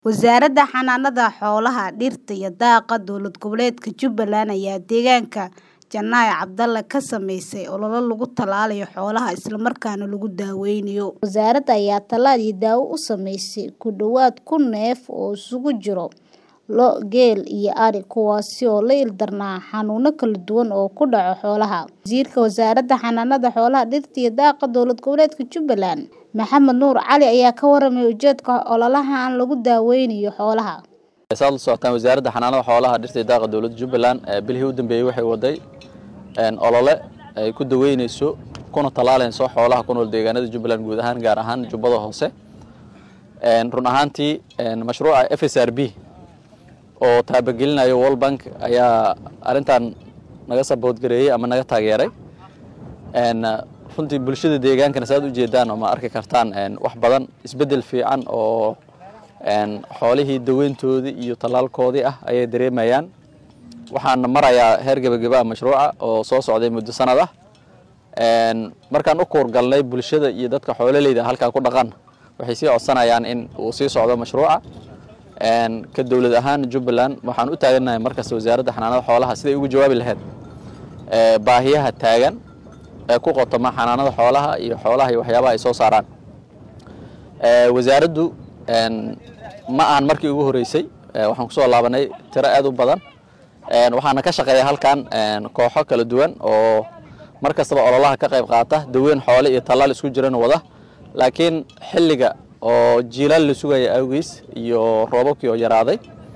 Wasaaradda Xanaanada Xoolaha, Dhirta iyo Daaqa Dowlad Goboleedka Jubbaland ayaa deegaanka Janaayo Cabdale ka samaysay olole lagu tallaalayo xoolaha isla markaana lagu daweynayo. Wasaaradda ayaa tallaal iyo daawo u samaysay ku dhawaad kun neef oo isugu jira lo', geel iyo ari kuwaas oo la ildarnaa xanuuno kala duwan oo ku dhaca xoolaha. Wasiirka Wasaaradda Xanaanada Xoolaha, Dhirta iyo Daaqa Dowlad Goboleedka Jubbaland, Maxamed Nuur Cali ayaa ka warramay ujeedka ololahan lagu daweynayo xoolaha. saad la socotaan wasaaradda xanaanada xoolaha dhirta iyo daaqa dowladda jubbaland ee bilihii u dambeeyey waxay waday olole ay ku daweyneyso kuna tallaalayso xoolaha ku nool deegaanada jubbaland guud ahaan gaar ahaan jubbada hoose run ahaantii mashruuca f s r b oo taabagelinayo world bank ayaa arrintan naga saboodgareeyey ama naga taageeray runtii bulshada deegaankana saad u jeedaan oo ma arki kartaan wax badan isbeddel fiican oo xoolihii daweyntoodii iyo tallaalkoodii ah ayay dareemayaan waxaan marayaa heer gebageba mashruuca oo soo socday muddo sanad ah markaan u kuurgalnay bulshada iyo dadka xoololeyda halkaa ku dhaqan waxay sii codsanayaan in uu sii socdo mashruuca ka dowlad ahaan jubbaland waxaan u taaganahay markasta wasaaradda xanaanada xoolaha siday ugu jawaabi lahayd baahiyaha taagan ee ku qotoma xanaanada xoolaha iyo xoolaha iyo waxyaabaha ay soo saaraan wasaaraddu ma ahan markii ugu horeysay waxaan kusoo laabanay tiro aad u badan waxaana ka shaqeeya halkan kooxo kala duwan oo mar kastaba ololaha ka qayb qaata daweyn xoole iyo tallaal isku jiran wada laakiin xilliga oo jiilaal la sugaya awgiis iyo roobabkii oo yaraaday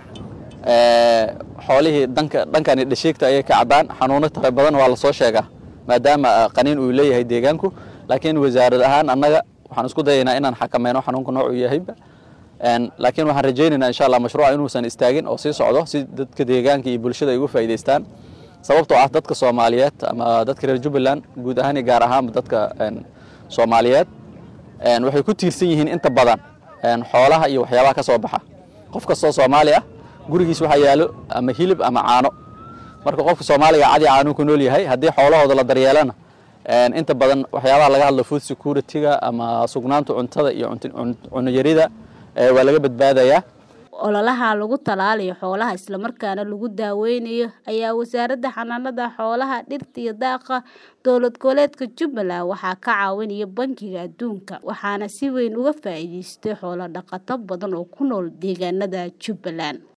xoolihii dhanka dhankani dhashiigta ayay ka caddaan xanuuno tara badan waa lasoo sheegaa maadaama qaniin uu leeyahay deegaanku laakiin wasaarad ahaan annaga waxaan isku dayaynaa inaan xakameyno xanuunka noocu yahayba laakiin waxaan rajaynaynaa insha allah mashruuca inuusan istaagin oo sii socdo si dadka deegaanka iyo bulshada ay uga faa'iidaystaan sababtoo ah dadka soomaaliyeed ama dadka reer jubbaland guud ahaan iyo gaar ahaanba dadka soomaaliyeed waxay ku tiirsan yihiin inta badan xoolaha iyo waxyaabaha ka soo baxa qof kastoo soomaali ah gurigiis waxaa yaalo ama hilib ama caano marka qofka soomaaliga cadi caanuu ku nool yahay haddii xoolahooda la daryeelana inta badan waxyaabaha laga hadlo food security-ga ama sugnaanta cuntada iyo cunayarida waa laga badbaadayaa ololaha lagu tallaalayo xoolaha isla markaana lagu daweynayo ayaa wasaaradda xanaanada xoolaha dhirta iyo daaqa dowlad goboleedka jubbaland waxaa ka caawinaya bankiga adduunka waxaana si weyn uga faa'iidaystay xoolo dhaqato badan oo ku nool deegaanada jubbaland